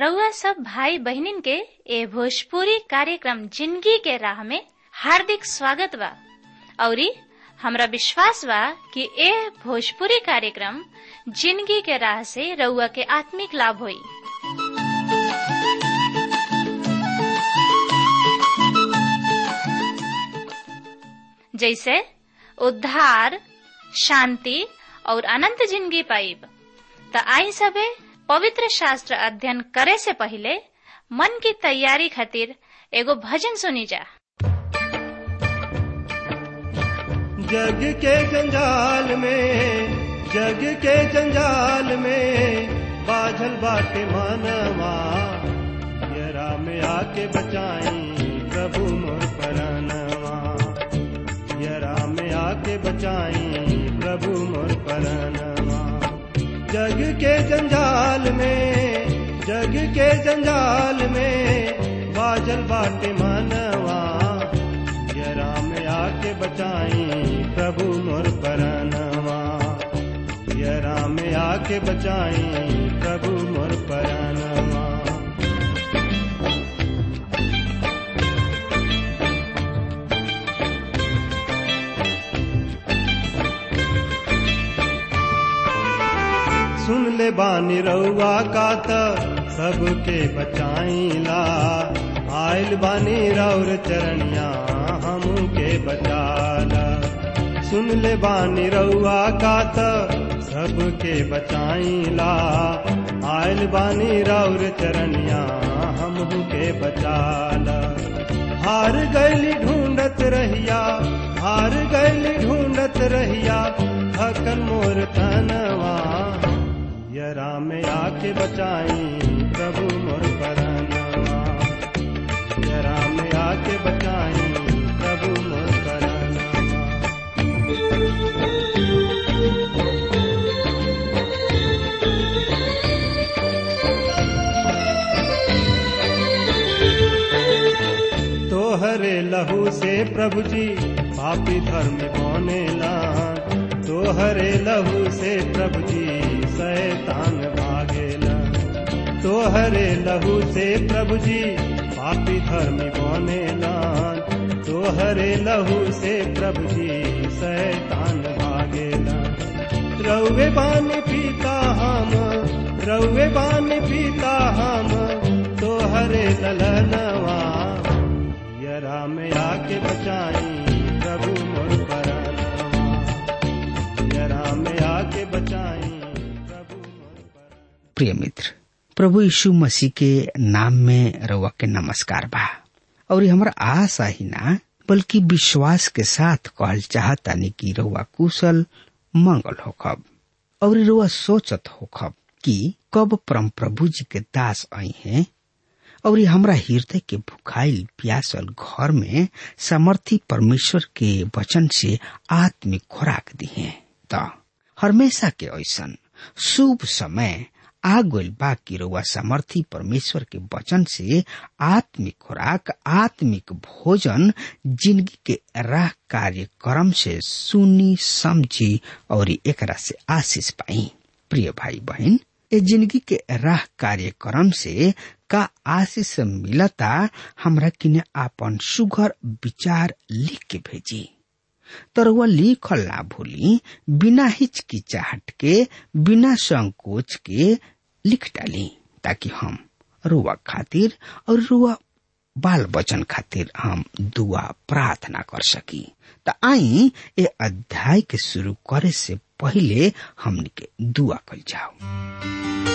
रउआ सब भाई बहनिन के ए भोजपुरी कार्यक्रम जिंदगी के राह में हार्दिक स्वागत बा औरी हमरा विश्वास बा कि ए भोजपुरी कार्यक्रम जिंदगी के राह से रउआ के आत्मिक लाभ होई जैसे उद्धार शांति और अनंत जिंदगी पाइब त आई सबे पवित्र शास्त्र अध्ययन करे से पहले मन की तैयारी खातिर एगो भजन सुनी जा जग के जंजाल में जग के जंजाल में बाझल बाटे मानवा यरा में आके बचाई प्रभु मोर परानवा यरा में आके बचाई प्रभु मोर परानवा जग के जंजाल में जग के जंजाल में बाजल बाटे मानवा यरा में आके बचाई प्रभु मोर परानवा यरा में आके बचाई प्रभु मोर परानवा सुन ले बानी रउआ का त सबके बचाईला आइल बानी रौर चरणिया हमके बचाला सुन ले बानी रउआ का त सबके बचाईला आइल बानी रौर चरणिया हमके बचाला हार गैली ढूंढत रहिया हार गैली ढूंढत रहिया थकन मोर तनवा यरा में आके बचाई प्रभु मोर परानवा यरा में आके बचाई प्रभु मोर परानवा तोहरे लहू से प्रभु जी पापी धर्म बनेला तोहरे लहू से प्रभु जी शैतान भागेला तोहरे लहू से प्रभु जी पापी धर्म बनेला तोहरे लहू से प्रभु जी शैतान भागेला रउे बानी पीता हम रउे बानी पीता हम तोहरे ललनवा यरा में आके बचाई प्रभु मोर परानवा यरा में आके बचाई प्रभु मोर परानवा प्रिय मित्र प्रभु यीशु मसीह के नाम में रउआ के नमस्कार बा और हमारा आशा ही ना बल्कि विश्वास के साथ कहल चाहतानी कि रउआ कुशल मंगल होखब और रउआ सोचत होखब कि कब परम प्रभु जी के दास आई हैं और ये हमरा हृदय के भुखाइल प्यासल घर में समर्थी परमेश्वर के वचन से आत्मिक खुराक दिए त हमेशा के ऐसन शुभ समय आ गइल बा कि रउआ समर्थी परमेश्वर के वचन से आत्मिक खुराक आत्मिक भोजन जिंदगी के राह कार्यक्रम से सुनी समझी और एकरा से आशीष पाई प्रिय भाई बहन ए जिंदगी के राह कार्यक्रम से का आशीष मिलता हमरा किने आपन सुघर विचार लिख के भेजी तरुआ लिखल ना भूली बिना हिचकिचाहट के बिना संकोच के लिख डाली ताकि हम रुआ खातिर और रुआ बाल बचन खातिर हम दुआ प्रार्थना कर सकी त आई ए अध्याय के शुरू करे से पहले हमनी के दुआ कल जाओ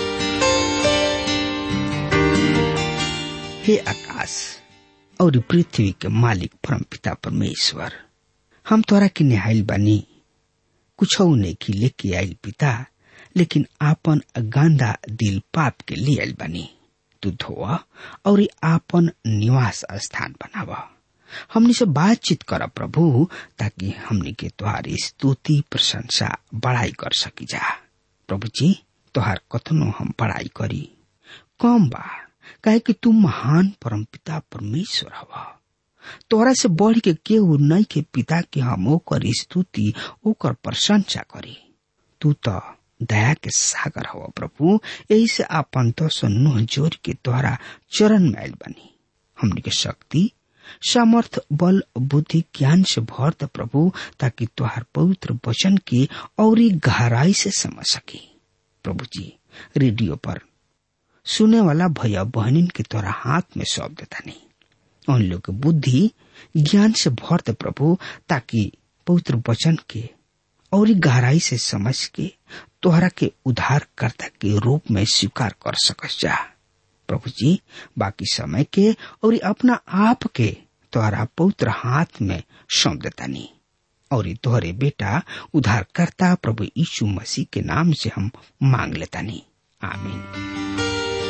हे आकाश और पृथ्वी के मालिक परम पिता परमेश्वर हम तोरा के निहाइल बानी कुछ नहीं की लेके आइल पिता लेकिन आपन गांधा दिल पाप के ले आइल बानी तू धोआ और आपन निवास स्थान बनावा हमनी से बातचीत कर प्रभु ताकि हमनी के तुहारी स्तुति प्रशंसा बड़ाई कर सकी जा प्रभु जी तुहार कथनो हम बड़ाई करी कम बा काहे कि तू महान परम पिता परमेश्वर हवा तोहरा से बढ़ के केहू नहीं के पिता के हम ओकर स्तुति ओकर प्रशंसा करी तू तो दया के सागर हवा प्रभु यही से आपन तो नुह जोर के द्वारा चरण मैल बनी हमने के शक्ति सामर्थ बल बुद्धि ज्ञान से भर द प्रभु ताकि तुहार पवित्र वचन के और गहराई से समझ सके प्रभु जी रेडियो पर सुने वाला भैया बहनिन के तोरा हाथ में सौंप देता नहीं उन लोग बुद्धि ज्ञान से भर दे प्रभु ताकि पवित्र वचन के और गहराई से समझ के तोहरा के उद्धारकर्ता के रूप में स्वीकार कर सकस जा प्रभु जी बाकी समय के और अपना आप के तोहरा पवित्र हाथ में सौंप देता नहीं और तोहरे बेटा उद्धारकर्ता प्रभु यीशु मसीह के नाम से हम मांग लेता नहीं आमीन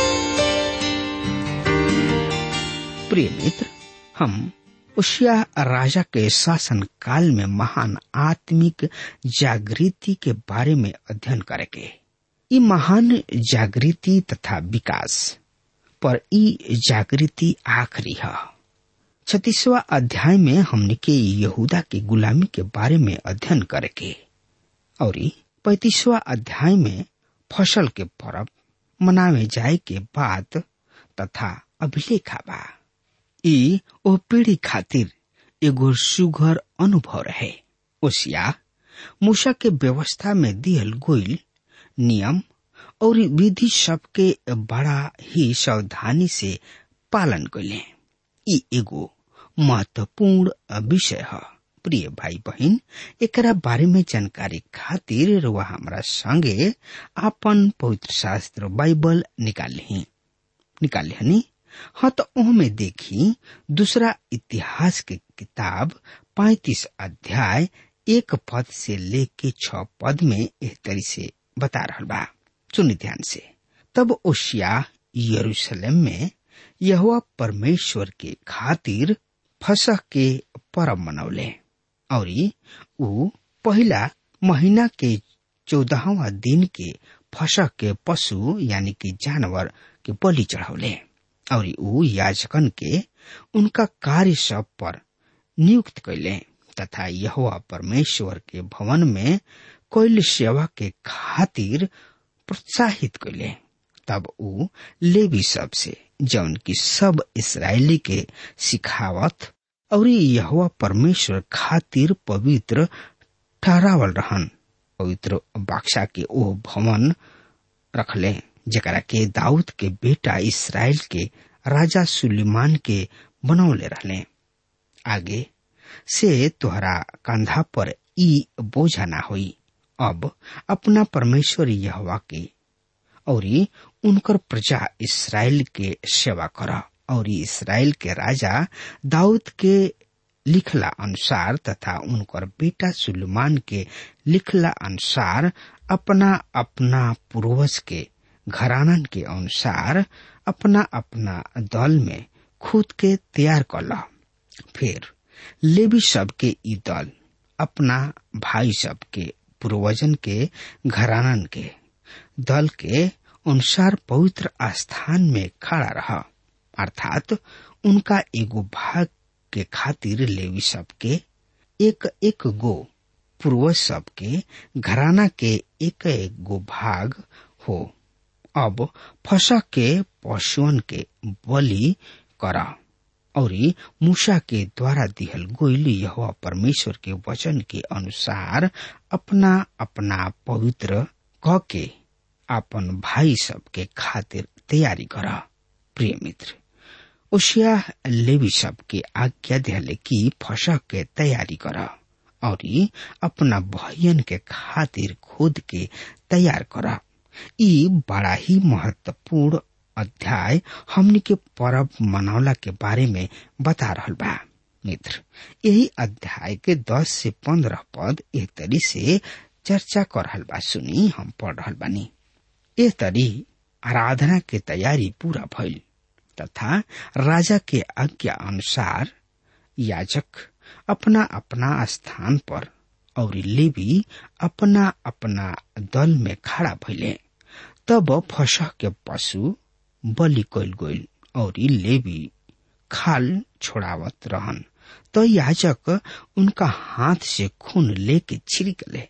प्रिय मित्र हम उशिया राजा के शासन काल में महान आत्मिक जागृति के बारे में अध्ययन करेंगे ये महान जागृति तथा विकास पर ई जागृति आखिरी है छत्तीसवा अध्याय में हमने के यहूदा के गुलामी के बारे में अध्ययन करेंगे और पैतीसवा अध्याय में फसल के पर्व मनावे जाए के बाद तथा अभिलेखा बा ई ओ पीढ़ी खातिर एगो सुघर अनुभव रहे ओसिया मूसा के व्यवस्था में दियल गोइल नियम और विधि सबके बड़ा ही सावधानी से पालन कैले ई एगो महत्वपूर्ण विषय है प्रिय भाई बहन एकरा बारे में जानकारी खातिर वह हमारा संगे आपन पवित्र शास्त्र बाइबल निकाल निकाल हनी हाँ तो में देखी दूसरा इतिहास के किताब पैतीस अध्याय एक पद से लेके छ पद में एह तरी से बता रहा बा सुनि ध्यान से तब ओशिया यरूशलेम में यहुआ परमेश्वर के खातिर फसह के परब मनौले और ऊ पहला महीना के चौदहवा दिन के फसह के पशु यानी कि जानवर के बलि चढ़ौले और ऊ याजकन के उनका कार्य सब पर नियुक्त कैले तथा यह परमेश्वर के भवन में कोयल सेवा के खातिर प्रोत्साहित कैले तब ऊ लेवी सब से जौन की सब इसराइली के सिखावत और यह परमेश्वर खातिर पवित्र ठहरावल रहन पवित्र बाक्सा के ओ भवन रखले जकरा के दाऊद के बेटा इसराइल के राजा सुलेमान के बनौले रहले आगे से तोहरा कंधा पर ई बोझा ना होई अब अपना परमेश्वर यहवा के और उनकर प्रजा इसराइल के सेवा कर और इसराइल के राजा दाऊद के लिखला अनुसार तथा उनकर बेटा सुलेमान के लिखला अनुसार अपना अपना पूर्वज के घरानन के अनुसार अपना अपना दल में खुद के तैयार कल फिर लेवी सब के ई दल अपना भाई सब के पूर्वजन के घरानन के दल के अनुसार पवित्र स्थान में खड़ा रहा अर्थात उनका एगो भाग के खातिर लेवी सब के एक एक गो पूर्वज सब के घराना के एक एक गो भाग हो अब फसा के पशुअन के बलि करा और मूसा के द्वारा दिहल गोइल यह परमेश्वर के वचन के अनुसार अपना अपना पवित्र क के अपन भाई सब के खातिर तैयारी करा प्रिय मित्र ओशिया लेवी सब के आज्ञा दिहले कि फसा के तैयारी करा और अपना भयन के खातिर खुद के तैयार करा ई बड़ा ही महत्वपूर्ण अध्याय हमनी के परब मनौला के बारे में बता रहल बा मित्र यही अध्याय के दस से पंद्रह पद एक तरी से चर्चा कर रहल बा सुनी हम पढ़ रहल बानी ए तरी आराधना के तैयारी पूरा भइल तथा राजा के आज्ञा अनुसार याजक अपना अपना स्थान पर और लेवी अपना अपना दल में खड़ा भइले तब फसह के पशु बलि कैल गइल और लेवी खाल छोड़ावत रहन तो याजक उनका हाथ से खून लेके छिड़क ले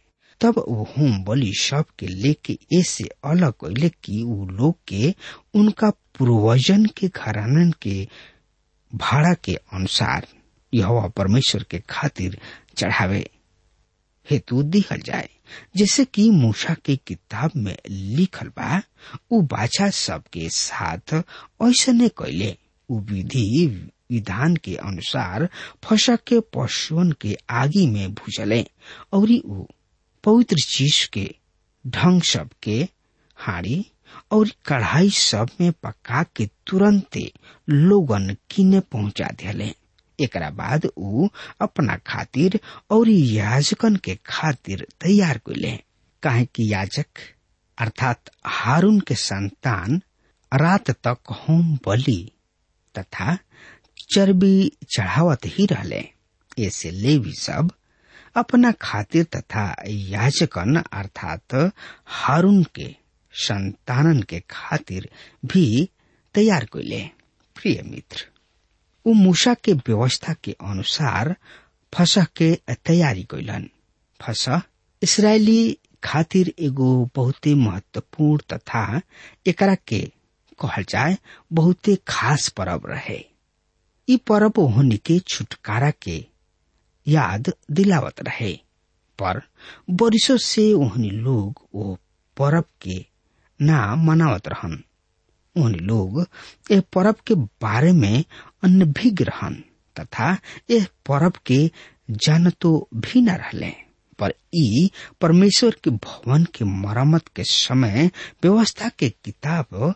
तब वो होम बलि सब के लेके ऐसे अलग कैले कि उ लोग के उनका पूर्वजन के घरानन के भाड़ा के अनुसार यह परमेश्वर के खातिर चढ़ावे हेतु दिहल जाए जैसे कि मूसा के किताब में लिखल बा उ बाछा सबके साथ ऐसने कैले उ विधि विधान के अनुसार फसक के पशुअन के आगी में भूजले और उ पवित्र चीज के ढंग सब के हाड़ी और कढ़ाई सब में पका के तुरंते लोगन किने पहुंचा दिले एकरा बाद उ अपना खातिर और याजकन के खातिर तैयार कैले काहे कि याजक अर्थात हारून के संतान रात तक होम बलि तथा चर्बी चढ़ावत ही रहले ऐसे लेवी सब अपना खातिर तथा याजकन अर्थात हारून के संतानन के खातिर भी तैयार कैले प्रिय मित्र उ मूसा के व्यवस्था के अनुसार फसह के तैयारी कैलन फसह इसराइली खातिर एगो बहुते महत्वपूर्ण तथा एकरा के कहल जाए बहुते खास परब रहे ई परब होने के छुटकारा के याद दिलावत रहे पर बरिसों से ओहनी लोग वो परब के ना मनावत रहन ओहनी लोग ए परब के बारे में अनभिज्ञ रहन तथा यह परब के जानतो भी न रहले पर ई परमेश्वर के भवन के मरम्मत के समय व्यवस्था के किताब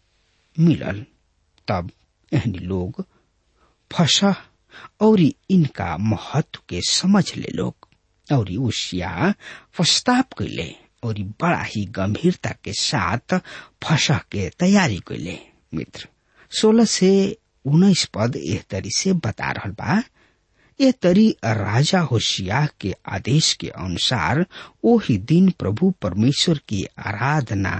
मिलल तब एहनी लोग फसा और इनका महत्व के समझ ले लोग और उसिया प्रस्ताव कैले और बड़ा ही गंभीरता के साथ फसा के तैयारी कैले मित्र सोलह से उन्नीस पद एह तरी से बता रहा बा ये तरी राजा होशिया के आदेश के अनुसार ओही दिन प्रभु परमेश्वर की आराधना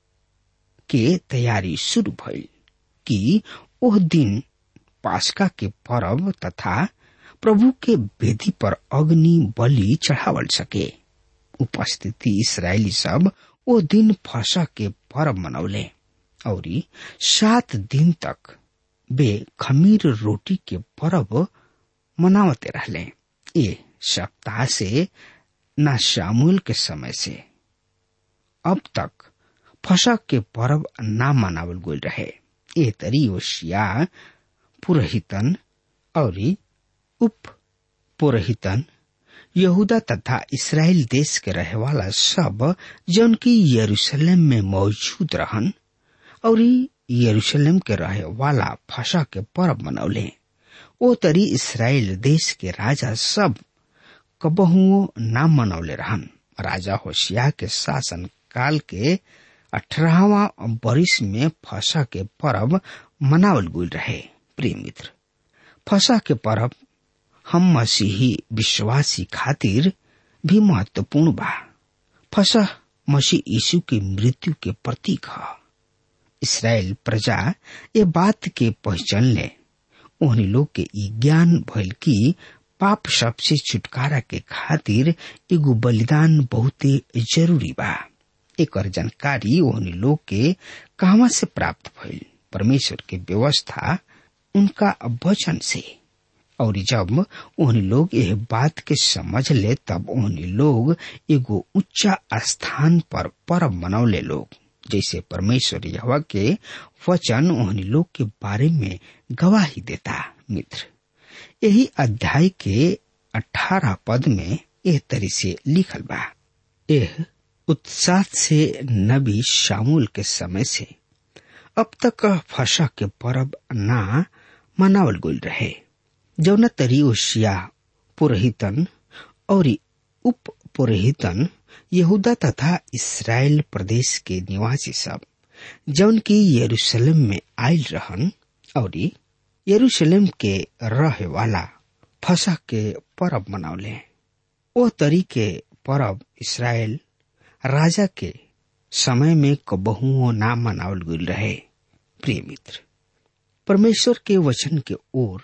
के तैयारी शुरू भइल कि ओह दिन पास्का के पर्व तथा प्रभु के वेदी पर अग्नि बलि चढ़ावल सके उपस्थिति इसराइली सब ओ दिन फसा के पर्व मनौले और सात दिन तक बे खमीर रोटी के पर्व मनावते रहले ये सप्ताह से न शामुल के समय से अब तक फसा के पर्व ना मनावल गई रहे ए तरी ओशिया पुरोहितन और उप पुरोहितन यहूदा तथा इसराइल देश के रहे वाला सब जौन की यरूशलेम में मौजूद रहन और यरूशलेम के रहे वाला फसा के पर्व मनौले ओ तरी इसराइल देश के राजा सब कबहुओ नाम मनौले रहन राजा होशिया के शासन काल के अठारहवा बरिस में फसा के पर्व मनावल गुल रहे प्रिय मित्र फसा के पर्व हम मसीही विश्वासी खातिर भी महत्वपूर्ण बा फसा मसीह यीशु के मृत्यु के प्रतीक है इसराइल प्रजा ये बात के पहचान ले उन्हीं लोग के ई ज्ञान भइल की पाप सबसे छुटकारा के खातिर एगो बलिदान बहुते जरूरी बा एक जानकारी ओहनी लोग के कहवा से प्राप्त भइल परमेश्वर के व्यवस्था उनका वचन से और जब ओहनी लोग यह बात के समझ ले तब ओहनी लोग एगो ऊंचा स्थान पर पर्व मनौले लोग जैसे परमेश्वर यहवा के वचन ओहनी लोग के बारे में गवाही देता मित्र यही अध्याय के अठारह पद में एह तरी से लिखल बा एह उत्साह से नबी शामुल के समय से अब तक फसा के पर्व ना मनावल गुल रहे जौन तरी ओशिया पुरोहितन और उप पुरोहितन यहूदा तथा इसराइल प्रदेश के निवासी सब जौन की यरूशलेम में आयल रहन और यरूशलेम के रहे वाला फसा के पर्व मनावले ओ तरी के पर्व इसराइल राजा के समय में कबहुओ ना मनावल गई रहे प्रिय मित्र परमेश्वर के वचन के ओर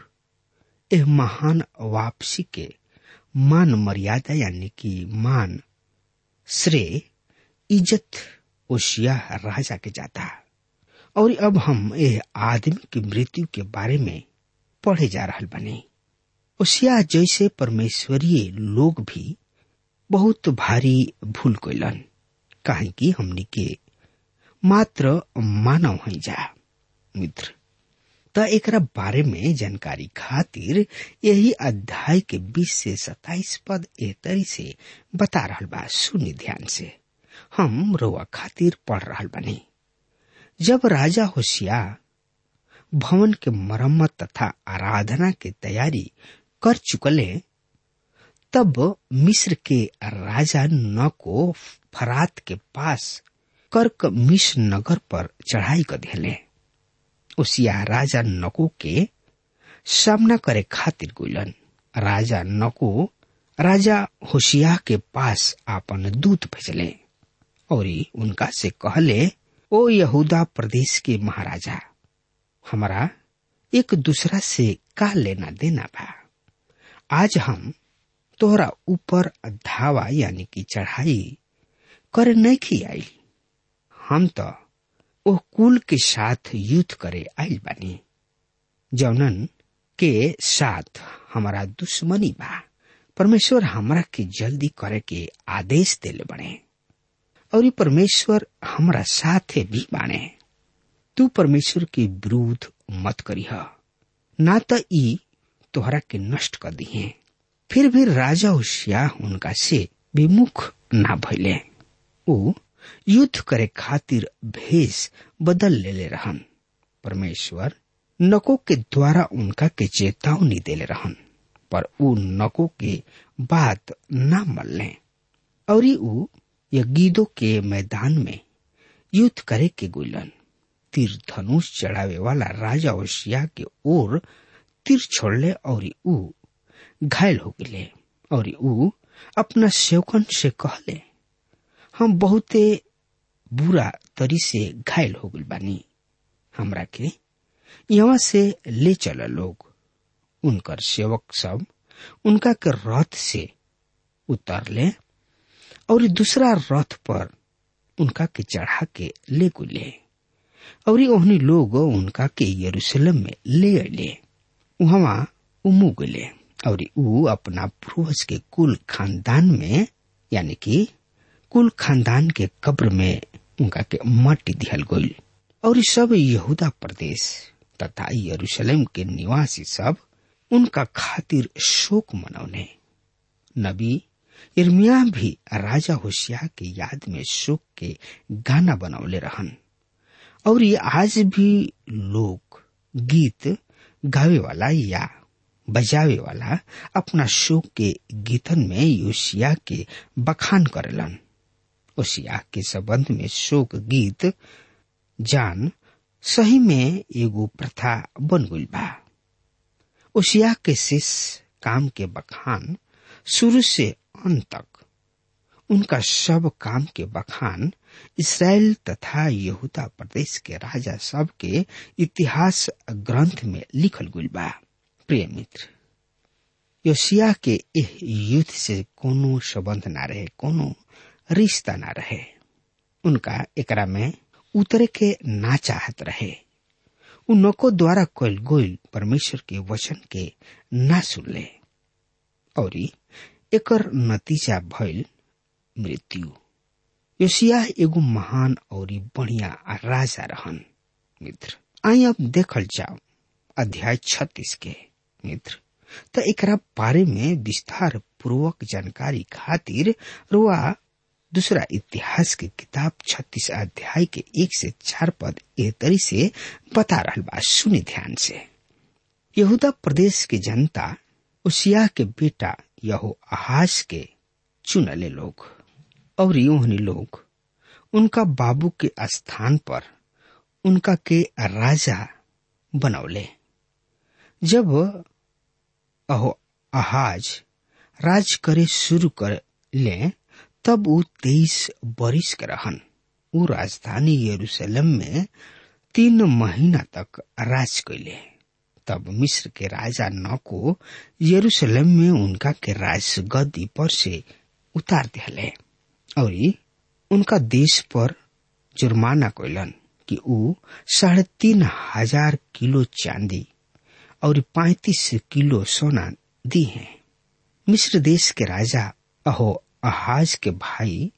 यह महान वापसी के मान मर्यादा यानी कि मान श्रेय इज्जत ओशिया राजा के जाता और अब हम ए आदमी की मृत्यु के बारे में पढ़े जा रहा बने ओशिया जैसे परमेश्वरीय लोग भी बहुत भारी भूल कैलन काहे कि हमनी के मात्र मानव है जा मित्र त एकरा बारे में जानकारी खातिर यही अध्याय के 20 से 27 पद ए तरी से बता रहल बा सुनि ध्यान से हम रोआ खातिर पढ़ रहल बनी जब राजा होशिया भवन के मरम्मत तथा आराधना के तैयारी कर चुकले तब मिस्र के राजा न को फरात के पास कर्क मिश्र नगर पर चढ़ाई कर दिले उसिया राजा नको के सामना करे खातिर गुलन राजा नको राजा होशिया के पास आपन दूत भेजले और उनका से कहले ओ यहूदा प्रदेश के महाराजा हमारा एक दूसरा से का लेना देना बा आज हम तोहरा ऊपर धावा यानी कि चढ़ाई कर नहीं आई हम तो ओ कुल के साथ युद्ध करे आयल बानी जौनन के साथ हमारा दुश्मनी बा परमेश्वर हमरा के जल्दी करे के आदेश देले बने और ये परमेश्वर हमरा साथे भी बाने तू परमेश्वर के विरुद्ध मत करीह ना तो ई तोहरा के नष्ट कर दिए फिर भी राजा होशिया उनका से विमुख ना भइले ऊ युद्ध करे खातिर भेष बदल लेले रहन परमेश्वर नको के द्वारा उनका के चेतावनी देले रहन पर ऊ नको के बात ना मलने और ऊ यगीदो के मैदान में युद्ध करे के गुलन तीर धनुष चढ़ावे वाला राजा ओशिया के ओर तीर छोड़ले और ऊ घायल हो गए और ऊ अपना सेवकन से कहले हम बहुते बुरा तरी से घायल हो गल बानी हमरा के यहाँ से ले चल लोग उनकर सेवक सब उनका के रथ से उतरले और दूसरा रथ पर उनका के चढ़ा के ले गुले और ओहनी लोग उनका के यरूशलेम में ले अले वहां उमू गले और ऊ अपना पूर्वज के कुल खानदान में यानी कि कुल खानदान के कब्र में उनका के माटी दिहल गईल और सब यहूदा प्रदेश तथा यरूशलेम के निवासी सब उनका खातिर शोक मनौने नबी इर्मिया भी राजा होशिया के याद में शोक के गाना बनौले रहन और ये आज भी लोग गीत गावे वाला या बजावे वाला अपना शोक के गीतन में योशिया के बखान करेलन ओसिया के संबंध में शोक गीत जान सही में एगो प्रथा बन गई बा ओसिया के शेष काम के बखान शुरू से अंत तक उनका सब काम के बखान इसराइल तथा यहूदा प्रदेश के राजा सब के इतिहास ग्रंथ में लिखल गई बा प्रिय मित्र योशिया के एह युद्ध से कोनो संबंध ना रहे कोनो रिश्ता ना रहे उनका एकरा में उतरे के ना चाहत रहे उनको द्वारा कल गोल परमेश्वर के वचन के ना सुनले और एकर नतीजा भइल मृत्यु योशिया एगो महान और बढ़िया राजा रहन मित्र आई अब देखल जाओ अध्याय छत्तीस के मित्र तो एकरा बारे में विस्तार पूर्वक जानकारी खातिर रुआ दूसरा इतिहास के किताब छत्तीस अध्याय के एक से चार पद ए तरी से बता रहा बा सुनी ध्यान से यहूदा प्रदेश के जनता उसिया के बेटा यहो आहाज के चुनले लोग और यूहनी लोग उनका बाबू के स्थान पर उनका के राजा बनौले जब अहो आहाज राज करे शुरू कर ले तब ऊ तेईस बरिस के रहन ऊ राजधानी यरूशलेम में तीन महीना तक राज कैले तब मिस्र के राजा न को यरूशलेम में उनका के राज गद्दी पर से उतार दिले और उनका देश पर जुर्माना कोयलन कि ऊ साढ़े तीन हजार किलो चांदी और पैतीस किलो सोना दी है मिस्र देश के राजा अहो अहाज के भाई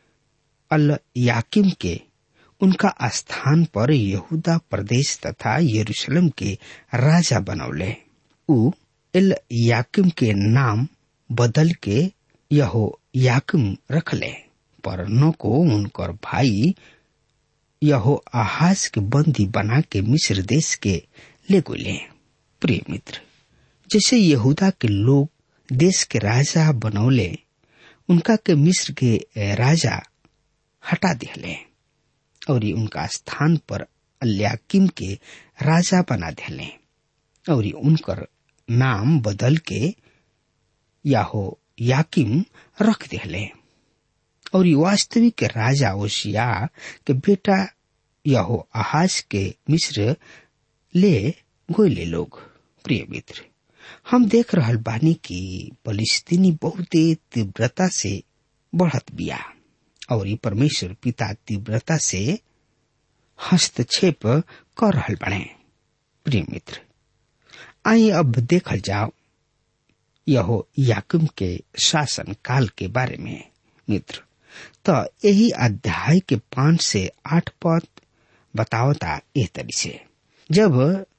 अल याकिम के उनका स्थान पर यहूदा प्रदेश तथा यरूशलेम के राजा बनौले ऊ एल याकिम के नाम बदल के यहो याकिम रखले पर न को उनकर भाई यहो आहाज के बंदी बना के मिस्र देश के ले गोले प्रिय मित्र जैसे यहूदा के लोग देश के राजा बनौले उनका के मिस्र के राजा हटा दिले और उनका स्थान पर अल्याकिम के राजा बना दिले और उनकर नाम बदल के याहो याकिम रख दिले और वास्तविक राजा ओशिया के बेटा यहो आहाज के मिस्र ले गोले लोग प्रिय मित्र हम देख रहल बानी कि फलिस्तीनी बहुत तीव्रता से बढ़त बिया और ये परमेश्वर पिता तीव्रता से हस्तक्षेप कर रहल बने प्रिय मित्र आइए अब देखल जाओ यहो याकुम के शासन काल के बारे में मित्र तो यही अध्याय के पांच से आठ पद बतावता एह तरी से जब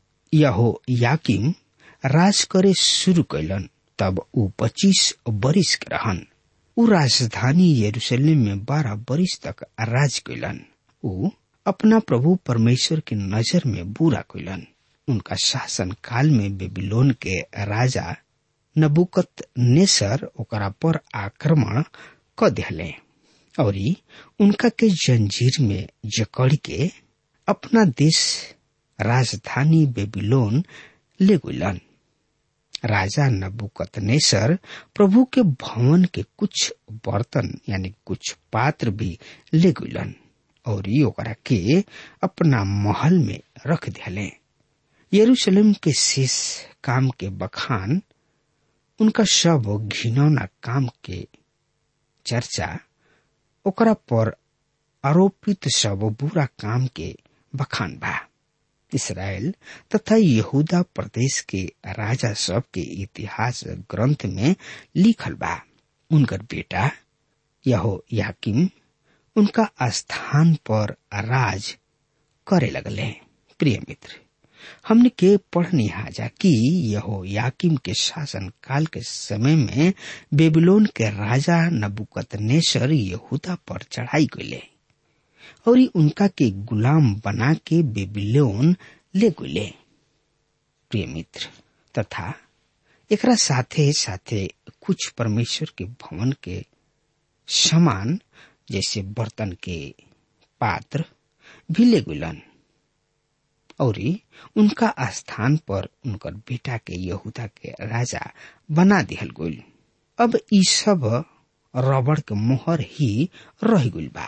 यहो याकिम राज करे शुरू कैलन तब ऊ पच्चीस बरिस के रहन ऊ राजधानी यरूशलेम में बारह बरिस तक राज कैलन ऊ अपना प्रभु परमेश्वर की नजर में बुरा कैलन उनका शासन काल में बेबीलोन के राजा नबुकत नेसर ओकरा पर आक्रमण क दिले और उनका के जंजीर में जकड़ के अपना देश राजधानी बेबीलोन ले गुलन राजा नबुकतनेसर प्रभु के भवन के कुछ बर्तन यानी कुछ पात्र भी ले गुलन और ओकरा के अपना महल में रख दिले यरूशलेम के शेष काम के बखान उनका सब घिनौना काम के चर्चा ओकरा पर आरोपित सब बुरा काम के बखान बा इसराइल तथा यहूदा प्रदेश के राजा सब के इतिहास ग्रंथ में लिखल बा उनकर बेटा यहो याकिम उनका स्थान पर राज करे लगले प्रिय मित्र हमने के पढ़नी हाजा कि यहो याकिम के शासन काल के समय में बेबीलोन के राजा नबुकत नेसर यहूदा पर चढ़ाई गले और उनका के गुलाम बना के बेबीलोन ले गुले प्रिय मित्र तथा एकरा साथे साथे कुछ परमेश्वर के भवन के समान जैसे बर्तन के पात्र भी ले गुलन और उनका स्थान पर उनकर बेटा के यहूदा के राजा बना दिहल गइल अब ई सब रबड़ के मोहर ही रह गइल बा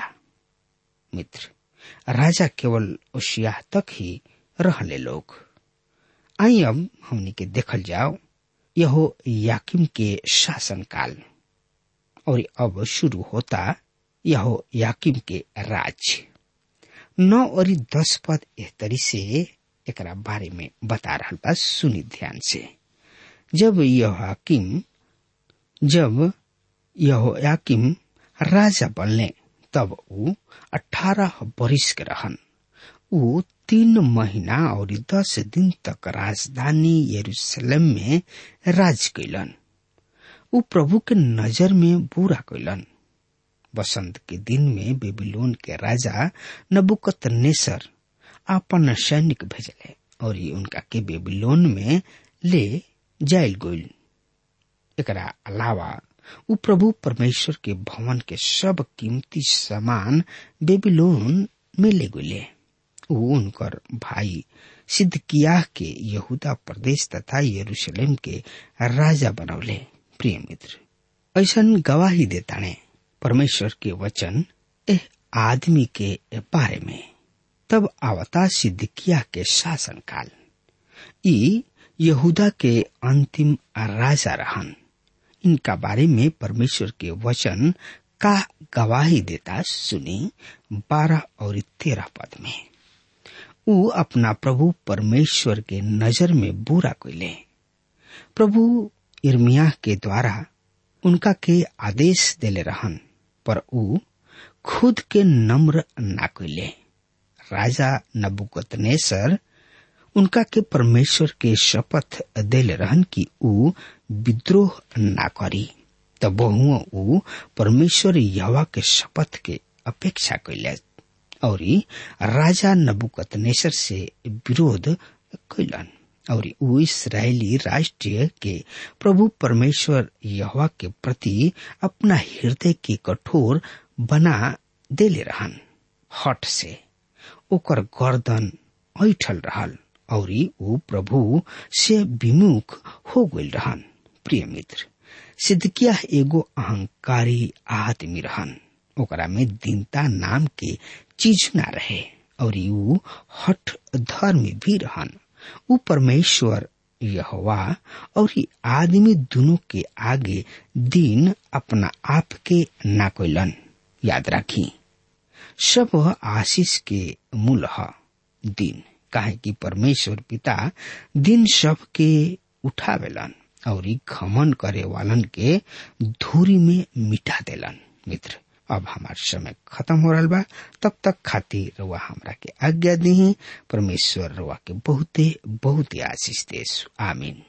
मित्र राजा केवल ओशिया तक ही रहले लोग आई अब हमनी के देखल जाओ यहो याकिम के शासन काल और अब शुरू होता यहो याकिम के राज्य नौ और दस पद एहतरी से एकरा बारे में बता रहा बा सुनी ध्यान से जब यह हाकिम जब यह याकिम राजा बनले तब ऊ अठारह बरिस के रहन ऊ तीन महीना और दस दिन तक राजधानी यरूशलेम में राज कैलन ऊ प्रभु के नजर में बुरा कैलन बसंत के दिन में बेबीलोन के राजा नबुकत नेसर आपन सैनिक भेजले और उनका के बेबीलोन में ले जायल गइल एकरा अलावा ऊ प्रभु परमेश्वर के भवन के सब कीमती सामान बेबीलोन में ले गए ऊ उनकर भाई सिद्धकियाह के यहूदा प्रदेश तथा यरूशलेम के राजा बनौले प्रिय मित्र ऐसा गवाही देताने परमेश्वर के वचन एह आदमी के बारे में तब आवता सिद्धकिया के शासन काल ई यहूदा के अंतिम राजा रहन इनका बारे में परमेश्वर के वचन का गवाही देता सुनी बारह और तेरह पद में ऊ अपना प्रभु परमेश्वर के नजर में बुरा कोइले प्रभु इर्मिया के द्वारा उनका के आदेश देले रहन पर ऊ खुद के नम्र ना कोइले राजा नबुकतनेसर उनका के परमेश्वर के शपथ देले रहन कि ऊ विद्रोह ना करी तब बहु ऊ परमेश्वर यवा के शपथ के अपेक्षा कैले और राजा नबुकतनेसर से विरोध कैलन और ऊ इसराइली राष्ट्रीय के प्रभु परमेश्वर यहवा के प्रति अपना हृदय के कठोर बना देले रहन हट से ओकर गर्दन ऐठल रहल और ऊ प्रभु से विमुख हो गई रहन प्रिय मित्र सिद्धकिया एगो अहंकारी आदमी रहन ओकरा में दीनता नाम के चीज ना रहे और ऊ हठ धर्मी भी रहन ऊ परमेश्वर यहवा और आदमी दोनों के आगे दिन अपना आप के ना कोइलन याद राखी सब आशीष के मूल ह दिन काहे कि परमेश्वर पिता दिन सब के उठावेलन और घमन करे वालन के धूरी में मिटा देलन मित्र अब हमार समय खत्म हो रहा बा तब तक खातिर रुआ हमरा के आज्ञा दी परमेश्वर रुआ के बहुते बहुते आशीष देस आमीन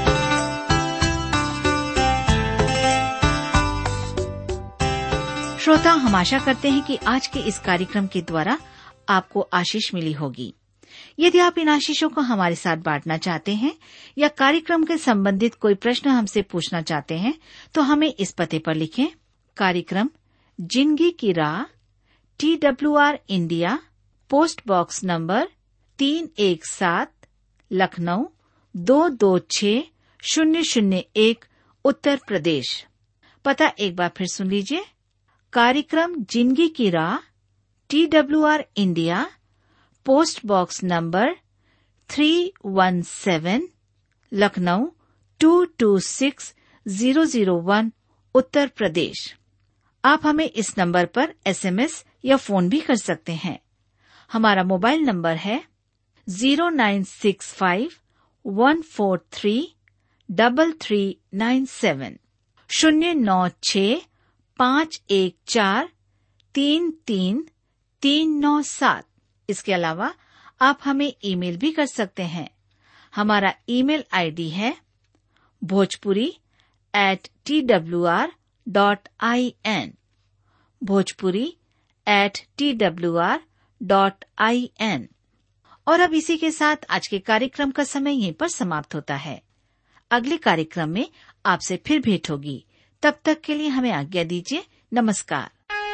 श्रोता हम आशा करते हैं कि आज के इस कार्यक्रम के द्वारा आपको आशीष मिली होगी यदि आप इन आशीषों को हमारे साथ बांटना चाहते हैं या कार्यक्रम के संबंधित कोई प्रश्न हमसे पूछना चाहते हैं तो हमें इस पते पर लिखें कार्यक्रम जिंदगी की राह T W R India post box number तीन एक सात लखनऊ दो दो छ शून्य शून्य एक उत्तर प्रदेश पता एक बार फिर सुन लीजिए कार्यक्रम जिंदगी की राह T W R India post box number three one seven Lucknow two two six zero zero one Uttar Pradesh आप हमें इस नंबर पर एसएमएस या फोन भी कर सकते हैं हमारा मोबाइल नंबर है zero nine six five one four three double three nine seven शून्य नौ छ पाँच एक चार तीन तीन तीन नौ सात इसके अलावा आप हमें ईमेल भी कर सकते हैं हमारा ईमेल आईडी है Bhojpuri at T W R dot I N Bhojpuri at T W R dot I N और अब इसी के साथ आज के कार्यक्रम का समय यहीं पर समाप्त होता है अगले कार्यक्रम में आपसे फिर भेंट होगी तब तक के लिए हमें आज्ञा दीजिए नमस्कार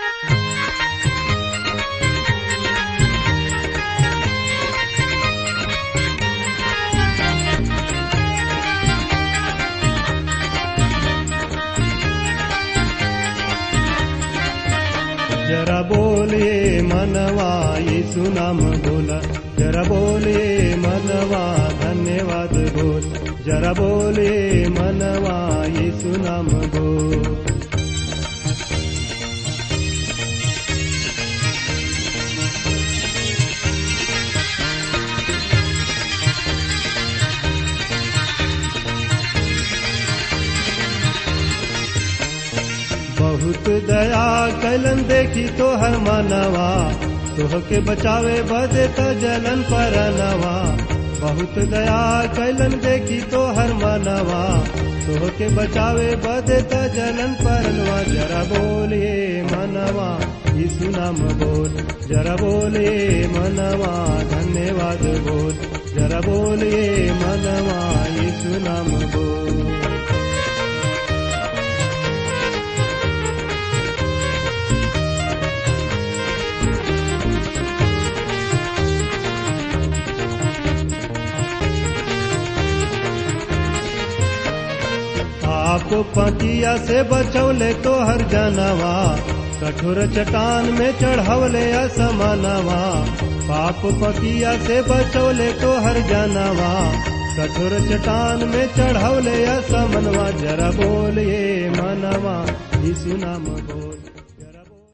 जरा बोले मनवा यीशु नाम बोला जरा बोले मनवा धन्यवाद बोल जरा बोले मनवा यीशु नाम बोल बहुत दया कलन देखी तो हर मानवा तोह के बचावे बदे त जलन पर नवा बहुत दया कलन देखी तो हर मानवा तोह के बचावे बदे त जलन पर नवा जरा बोलिए मनवा यीशु नाम बोल जरा बोलिए मनवा धन्यवाद बोल जरा बोलिए मनवा यीशु नाम बोल आप पतिया से बचौले तो हर जानवा कठोर चट्टान में चढ़वले असमानवा पाप पतिया से बचौले तो हर जानवा कठोर चट्टान में चढ़वले असमनवा जरा बोलिए मनवा यीशु नाम बोल